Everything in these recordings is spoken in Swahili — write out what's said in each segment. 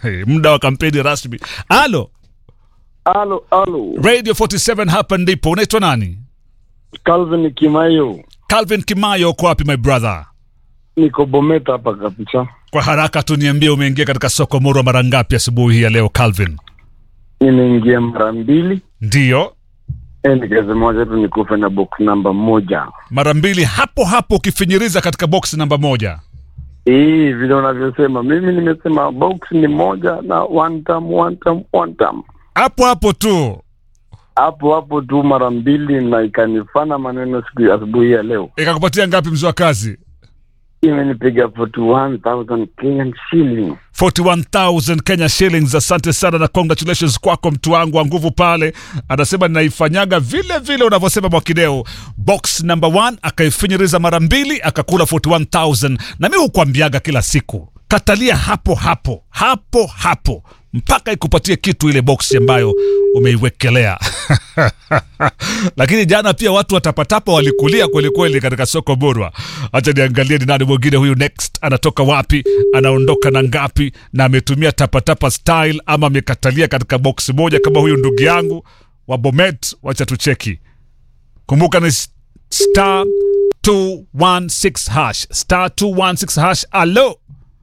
muda wa kampeni rasmi. Alo, Alo, alo. Radio 47 hapa ndipo. Unaitwa nani? Calvin Kimayo. Calvin Kimayo, uko wapi my brother? Niko Bometa hapa kabisa. Kwa haraka tu niambie, umeingia katika soko Murwa mara ngapi asubuhi hii ya leo Calvin? Nimeingia mara mbili. Ndiyo, Eh, nikasema wacha tu nikufe na box namba moja. mara mbili hapo hapo ukifinyiriza katika box namba moja. Hii vile unavyosema, mimi nimesema box ni moja na one time, one time, one time. Hapo hapo tu Hapo hapo tu mara mbili na ikanifana maneno siku ya asubuhi ya leo. ikakupatia ngapi mzee wa kazi? Imenipiga 41,000 Kenyan shilling. 41000 Kenya shillings. Asante sana na congratulations kwako mtu wangu wa nguvu pale. Anasema ninaifanyaga vile vile unavyosema Mwakideo. Box number 1 akaifinyiriza mara mbili akakula 41000 na mimi hukwambiaga kila siku katalia hapo hapo hapo hapo mpaka ikupatie kitu ile box ambayo umeiwekelea. Lakini jana pia watu watapatapa walikulia kweli kweli katika soko Murwa. Acha niangalie ni nani mwingine huyu next, anatoka wapi, anaondoka na ngapi, na ametumia tapatapa style ama amekatalia katika box moja kama huyu ndugu yangu wa Bomet. Wacha tucheki. Kumbuka ni s- star 216 hash star 216 hash. Alo,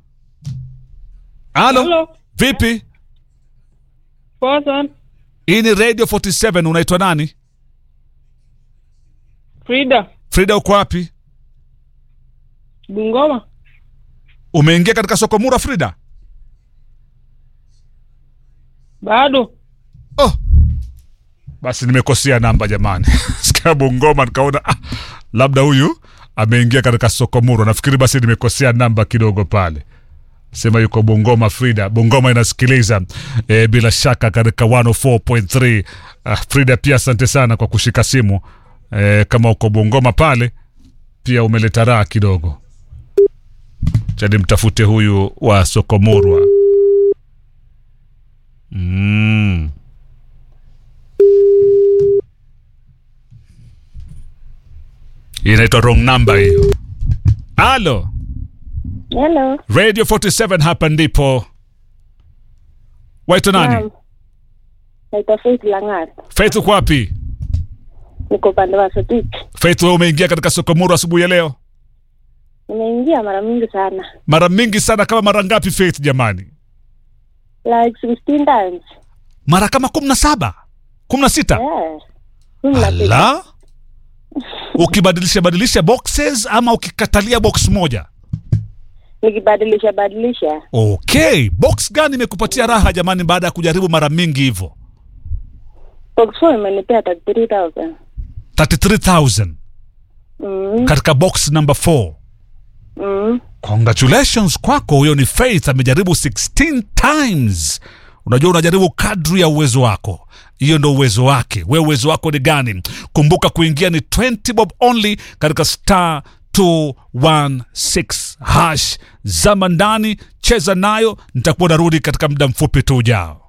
alo, Hello. vipi? Poa sana. Hii ni Radio 47. Unaitwa nani? Frida. Frida, uko wapi? Bungoma. Umeingia katika soko Murwa, Frida? Bado. Oh, basi nimekosea namba jamani. Sikia Bungoma nikaona ah, labda huyu ameingia katika soko Murwa. Nafikiri basi nimekosea namba kidogo pale. Sema yuko Bungoma. Frida, Bungoma inasikiliza e, bila shaka katika 104.3. Ah, Frida pia asante sana kwa kushika simu e, kama uko Bungoma pale pia umeleta raha kidogo. Chani mtafute huyu wa soko Murwa. Mm. Hii inaitwa wrong number hiyo. Alo, Hello. Radio 47 hapa ndipo. Waitwa nani? Naam. Naitwa Faith Langat. Faith uko wapi? Niko upande wa Sotik. Faith wewe umeingia katika soko Murwa asubuhi ya leo? Nimeingia mara mingi sana. Mara mingi sana kama mara ngapi Faith jamani? Like 16 times. Mara kama 17. 16. Yeah. Kumi na sita. Ala. Ukibadilisha badilisha boxes ama ukikatalia box moja? Nikibadilisha badilisha. Okay, box gani imekupatia raha jamani baada ya kujaribu mara mingi hivyo? Box 4 imenipea 33,000. 33000 Mm. katika box number 4. Mm. Congratulations kwako, huyo ni Faith amejaribu 16 times. Unajua unajaribu kadri ya uwezo wako, hiyo ndo uwezo wake. We uwezo wako ni gani? Kumbuka kuingia ni 20 bob only katika star 216 hash. Zama ndani, cheza nayo. Nitakuwa narudi katika muda mfupi tu ujao.